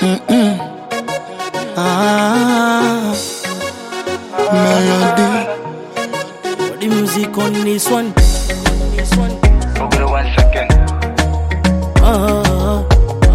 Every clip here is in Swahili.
Mm-mm. Ah, melody. The music on this one. Google one second. Ah,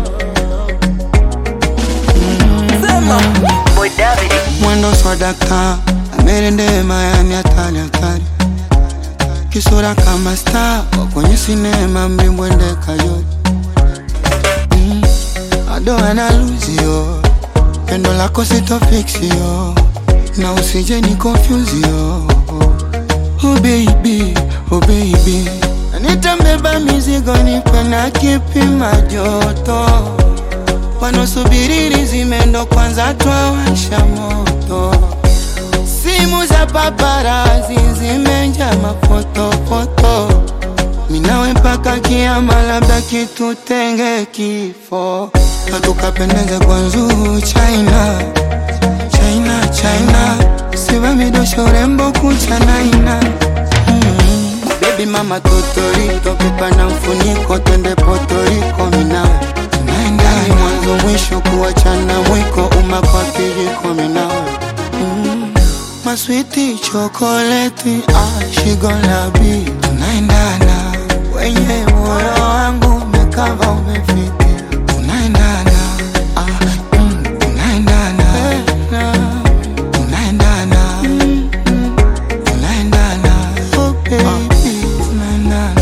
Boy David. Mwendo swadaka amerende Miami hatari hatari, kisura kama star wa kwenye sinema mlimbwende kayodi mm. ado analuzio pendo lako sitofiksio na usije ni confusio oh baby, oh baby nitambeba mizigo nipe na kipima joto wanaosubiri zimendo kwanza twawasha moto simu za paparazi zimenja mafotofoto minawe mpaka kiama labda kitutenge kifo hatukapendeze kwa nzuu china china china siva midosho urembo kuchanaina mm. bebi mama totorito pipa na mfuniko twende potoriko minawe tunaendani mwanzo mwisho kuachana mwiko uma kwa kijiko minawe mm. maswiti chokoleti ah, shigolabi tunaendana wenye moyo wangu umekava umefiti tunaendana ah, mm, tunaendana tunaendana mm, mm, tunaendana oh baby tunaendana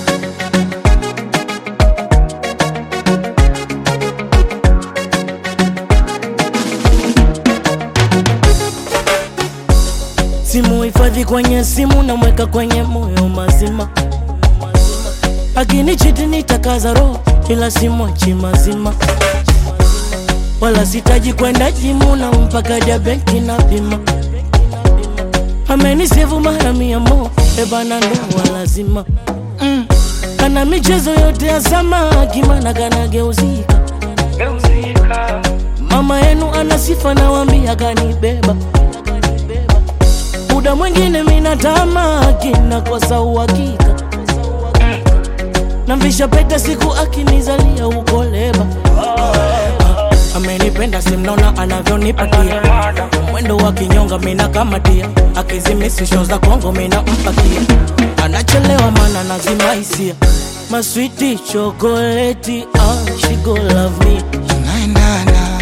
simu hifadhi kwenye simu namweka kwenye moyo mazima akinichiti nitakaza roho ila simwachi mazima wala sitaji kwenda jimu na mpaka ja benki na pima amenisevu mara mia mo ebana ndoa lazima mm. kana michezo yote ya samaki mana kanageuzika Geuzika. mama yenu ana sifa nawambia kanibeba muda mwingine mina tamaki nakosa uhakika namvisha pete siku akinizalia uko leba amenipenda simnaona anavyonipatia mwendo wa kinyonga mina kamatia akizimisi sho za kongo mina mpakia anachelewa mana nazima hisia maswiti chokoleti ah, she go love me tunaendana